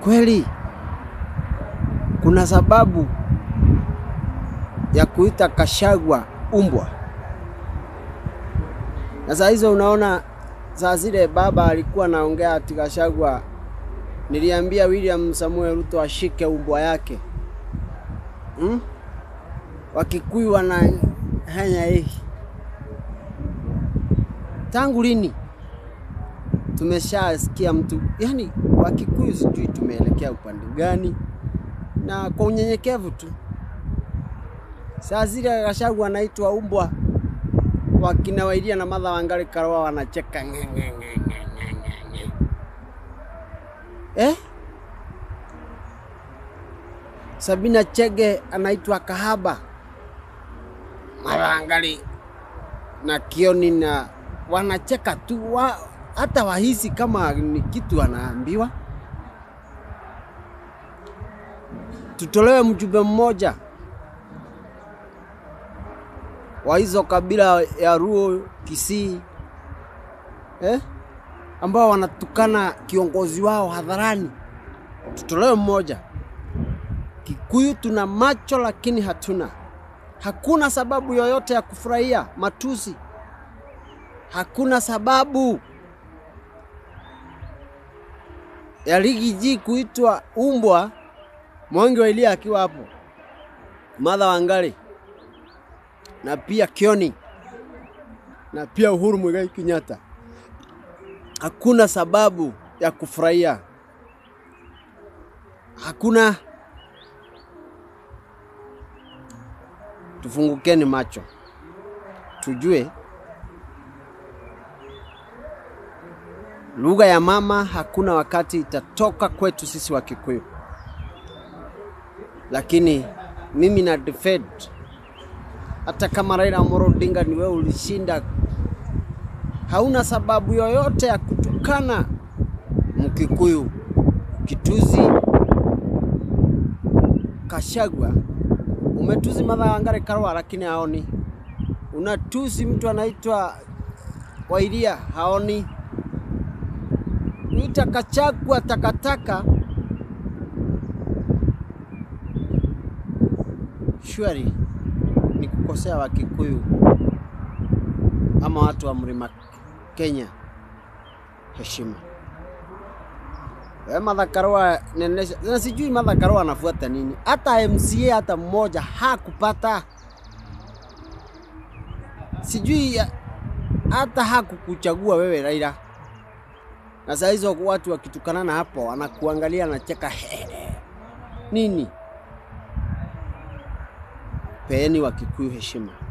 kweli kuna sababu ya kuita Kashagwa umbwa? Na saa hizo unaona, saa zile baba alikuwa anaongea ati Kashagwa, niliambia William Samuel Ruto ashike umbwa yake hmm? Wakikuyu wana hanya hii tangu lini? Tumeshasikia mtu yani, Wakikuyu sijui tumeelekea upande gani, na kwa unyenyekevu tu. Saa zile Gachagua anaitwa umbwa, wakina Wairia na Martha Wangari Karua wanacheka nge, nge, nge, nge, nge, nge, nge. Eh? Sabina Chege anaitwa kahaba, Martha Wangari na Kioni na wanacheka tu wa, hata wahisi kama ni kitu anaambiwa. Tutolewe mjumbe mmoja wa hizo kabila ya Luo, Kisii eh, ambao wanatukana kiongozi wao hadharani. Tutolewe mmoja. Kikuyu tuna macho lakini hatuna, hakuna sababu yoyote ya kufurahia matusi, hakuna sababu ya ligi ji kuitwa umbwa. Mwangi wa Ilia akiwa hapo, Martha Wangari na pia Kioni na pia Uhuru Muigai Kenyatta, hakuna sababu ya kufurahia, hakuna. Tufungukeni macho, tujue lugha ya mama hakuna wakati itatoka kwetu sisi wa Kikuyu, lakini mimi na defend hata kama Raila Amolo Odinga ni wewe ulishinda, hauna sababu yoyote ya kutukana Mkikuyu, kituzi Kashagwa. Umetuzi Martha Wangari Karua, lakini haoni. Unatusi mtu anaitwa Wairia, haoni. Kuita Kachagwa takataka, shwari ni kukosea Wakikuyu ama watu wa mlima Kenya heshima. We Martha Karua nenesha, na sijui Martha Karua anafuata nini? Hata MCA hata mmoja hakupata, sijui hata hakukuchagua wewe Raila. Na saa hizo watu wakitukanana hapo, anakuangalia anacheka nini? Peeni Wakikuyu heshima.